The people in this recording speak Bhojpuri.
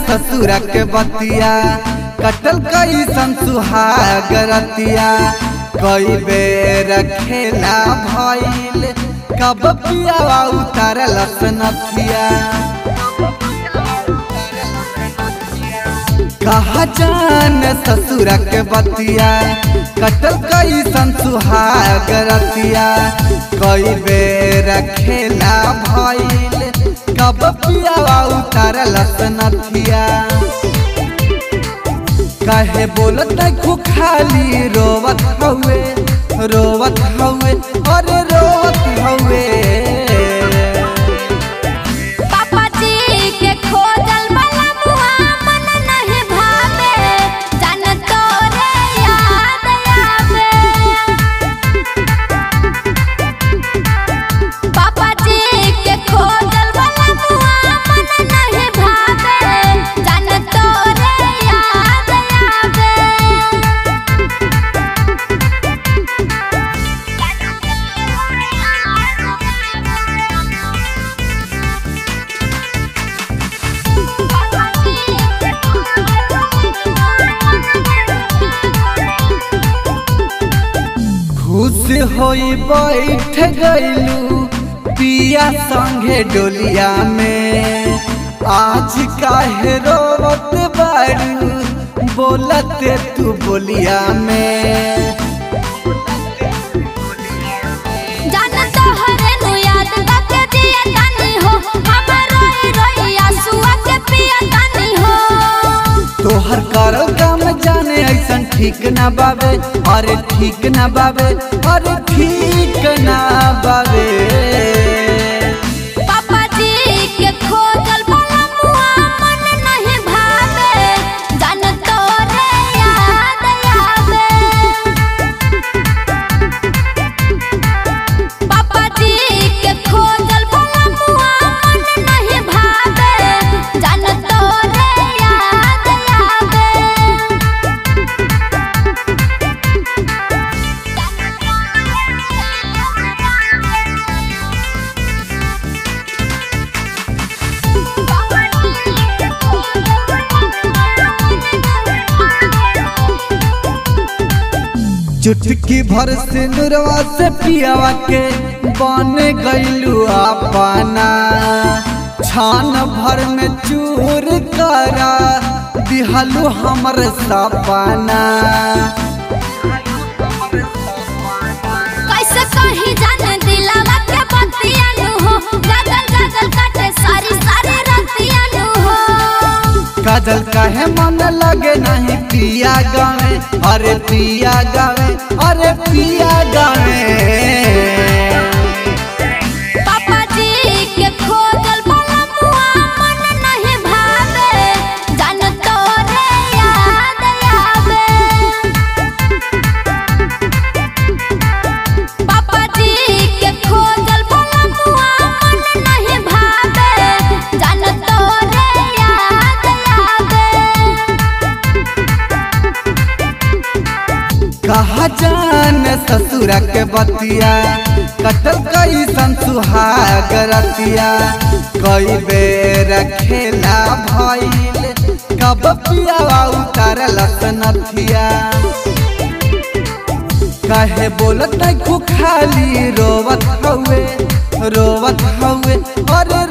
ससुर के बतिया कटल कई सुहाग रतिया कई बेर खेला भइल कब पियावा उतारल सनथिया कहा जान ससुर के बतिया कटल कई सुहाग रतिया कई बेर खेला भइल कब पियावा उतारल सनथिया काहे बोलत खु खाली रोवत हवे रोवत हवे अरे रोवत हवे पापा जी के खोजल वाला मुआ मन नहीं भावे जान तोरे याद आवे पापा जी के खोजल वाला मुआ मन नहीं भावे जान तोरे याद आवे खुश होई बैठ गइलू पिया संगे डोलिया में आज काहे रोवत बारू बोलते तू बोलिया में जान तोहरे नु याद बाके दिया तानी हो हमर रोई रोई आंसुआ के पिया तानी हो तोहर करल काम जाने ऐसन ठीक ना बाबे अरे ठीक ना बाबे अरे ठीक ना बाबे पापा जी के खोजल वाला मुआ मन नहीं भावे जान तोरे याद आवे पापा जी के खोजल वाला मुआ मन नहीं भावे जान तोरे याद आवे चुटकी भर सिंदूरवा से पियावा के बन गइलू अपना छान भर में चूर करा दिहलू हमर सपना कैसे कहीं जाने दिलावा के बतिया नु हो गगल गगल काटे सारी सारी रतिया नु हो काजल काहे मन लगे नहीं पिया गावे अरे पिया गावे अरे पिया गावे पापा जी के खोजल वाला मुआ मन नहीं भावे जान तोरे याद आवे पापा जी के खोजल वाला मुआ मन नहीं भावे जान तोरे याद आवे कहा जान ससुर के बतिया कटल कई सुहाग रतिया कई बेर खेला भइल कब पियावा उतारल सनथिया काहे बोलत खु खाली रोवत हवे रोवत हवे अरे